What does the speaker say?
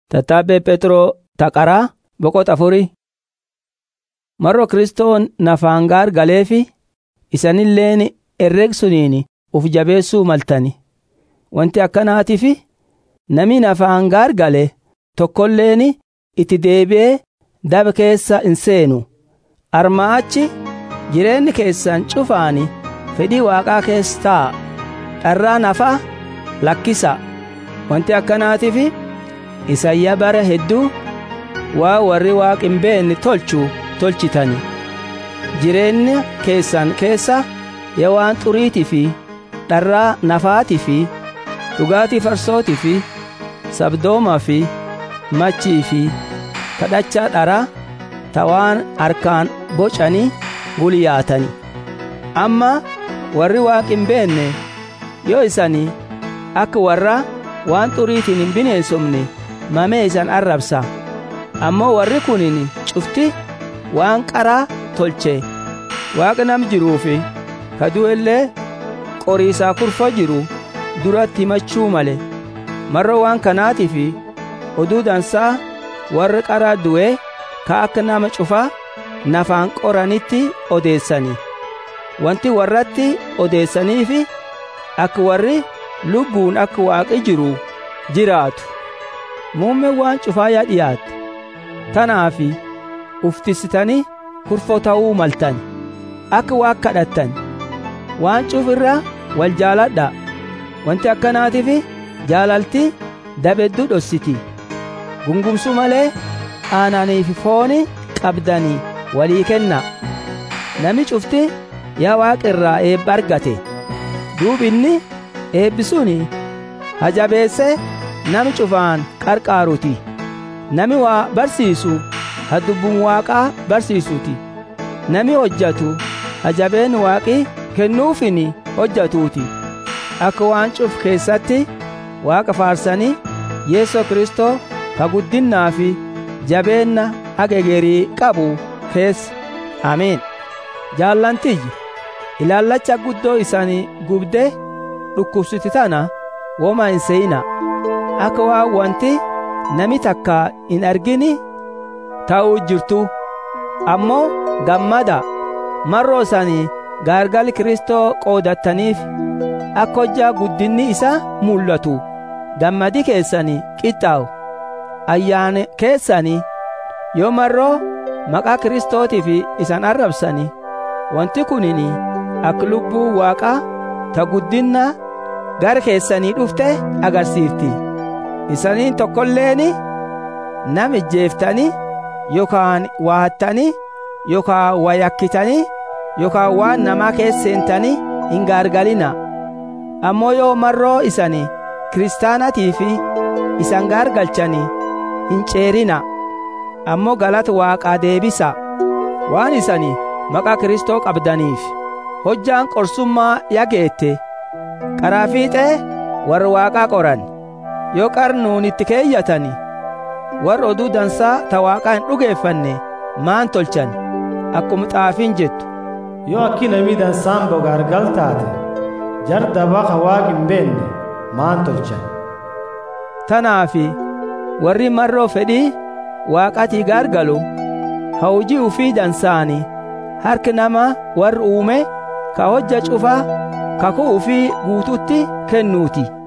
Tattaabbee Pheexroo taqaraa boqota afurii. Mar'oo Kiristoon nafaan gaar galeefi isanilleen herregsuniin uf jabeessuu maltani. Wanti akkanaatiif nami nafaan gaar gale tokkolleen itti deebi'ee daba keessa hin seenu. Armaa achi jireenyi keessan cufaan fedhii Waaqaa keessa taa'a. Dharraa nafaa lakkisa. Wanti akkanaatiif isayyaa bara hedduu waa warri Waaq hin beenne tolchu tolchitani. Jireenya keessan keessa yaa waan xuriitii fi dharraa nafaatii fi dhugaatii farsootii fi sabdoomaa fi machii fi kadhachaa dharaa ta waan harkaan bocanii gulyaatani. Amma warri Waaq hin beenne yoo isanii akka warra waan xuriitiin hin bineensofne mamee isan arrabsa. Ammoo warri kunin cufti waan qaraa tolche waaqa nam jiruufi ka du'ellee qoriisaa kurfa jiru duratti himachuu male marro waan kanaatiif oduu dansaa warri qaraa du'e ka akka nama cufaa nafaan qoranitti odeessani wanti warratti odeessaniif akka warri lubbuun akka waaqi jiru jiraatu muumme waan cufaa yaa dhiyaatte tanaafi uftisitanii kurfoo ta'uu maltan akka waaq kadhattan waan cuf irra wal jaaladha wanti akkanaatiif jaalalti dabedduu dhossiti gungumsu malee aananiif fooni qabdanii walii kenna nami cufti yaa waaqa irraa eebba argate duubinni eebbisuuni hajabeesse nami cufaan qarqaaruti nami waa barsiisu ha dubbuun waaqaa barsiisuti nami hojjatu hajabeen waaqi kennuufin hojjatuuti akka waan cuf keessatti waaqa faarsanii yeesoo kristoo ka guddinnaa fi jabeenna agegerii qabu keessa ameen jaallantiyyi ilaallacha guddoo isanii gubde dhukkubsiti tana woma hin seeyina akka waa wanti nami takka hin argini ta'uu jirtu ammoo gammada marroo isanii gaargal kristoo qoodattaniif akka hojjaa guddinni isa mul'atu gammadi keessanii qixxaawu ayyaane keessanii yoo marroo maqaa kristootiif isan arrabsani wanti kunini akka lubbuu waaqaa ta guddinna gara keessanii dhufte agarsiifti isaniin tokkolleeni nama ijjeeftanii yookaan waa hattanii yookaan waa yakkitanii yookaan waan namaa keesseentanii hin gaargalina ammoo yoo marroo isanii kiristaanatii fi isan gaargalchanii hin ceerina ammoo galata waaqaa deebisa waan isanii maqaa kristoo qabdaniif hojjaan qorsummaa yageette qaraa fiixee warra waaqaa qoran yoo qarnuun itti keeyyatani warra oduu dansaa ta waaqaa hin dhugeeffanne maan tolchan akkuma xaafiin jettu yoo akki namii dansaan bogaargal taate jar dabaqa waaq hin beenne maan tolchan tanaafi warri marroo fedhii waaqatii gaargalu ha hojii ufii dansaani harki nama warri uume ka hojja cufaa kakuu ufii guututti kennuuti